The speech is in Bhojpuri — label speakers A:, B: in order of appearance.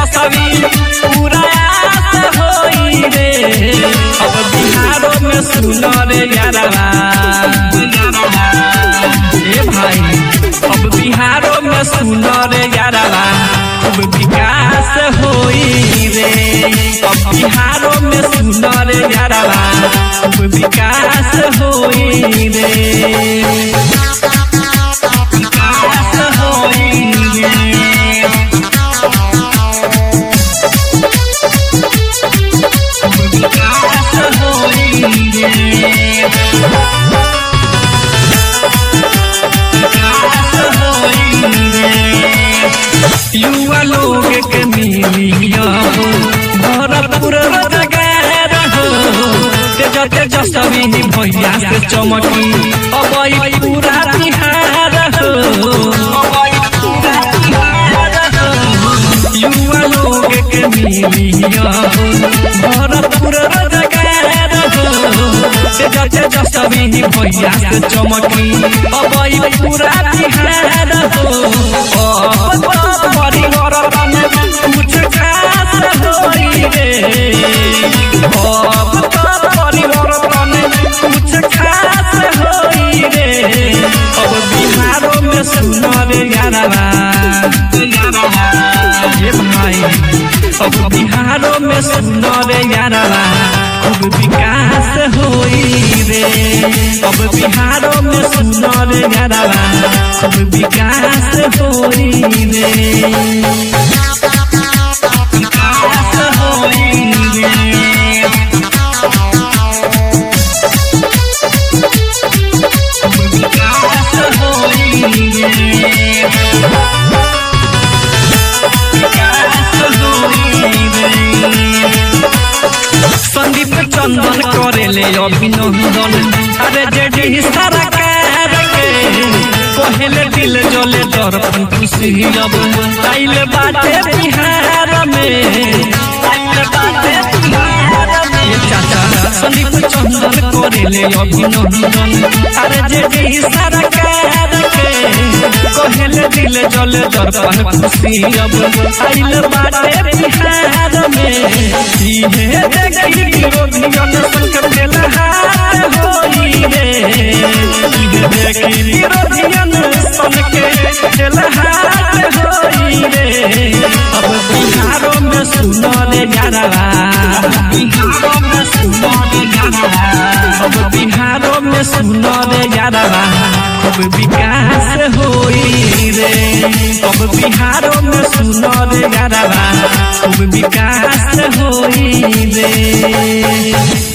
A: जसवी पूरा आस होई रे अब बिहारों में सुनो रे यारवा ए भाई अब बिहारों में सुनो रे यारवा अब विकास होई रे अब बिहारों में सुनो रे यारवा अब विकास होई रे विकास होई रे विकास होई रे विकास होई रे युवा लोग के मिलिया हो भरपूर रोजगार हो तेज तेज सभी भैया से चमकी अब ई पूरा बिहार हो युवा लोग के मिलिया हो भरपूर रोजगार हो तेज तेज सभी भैया से चमकी अब ई पूरा बिहार हो अब तो परिवर्तन कुछ खास होई रे अब तो परिवर्तन कुछ खास होई रे अब बिहारों में सुनो रे यारवा ये भाई अब बिहारों में सुनो रे यारवा अब विकास होई रे अब बिहारों में सुनो रे यारवा अब विकास होई रे विकास होई रे विकास होई रे विकास होई रे संदीप चंदन करेले अभिनंदन अरे जेडी सरकार के पहले दिल जले दर्पण खुशी अब आइल बाटे बिहार में आइल बाटे बिहार में ये चाचा संदीप चंदन करेले अभिनंदन अरे जेडी सरकार के पहले दिल जले दर्पण खुशी अब आइल बाटे बिहार में इहे देखी विरोधियन संग बेलहार होई रे इहे देखी विरोधियन संग बेलहार होई रे अब बिहारों में सुनो रे यारवा बिहारों में सुनो रे यारवा अब बिहारों में सुनो रे यारवा अब विकास होई रे अब बिहारों में सुनो रे यारवा अब विकास होई रे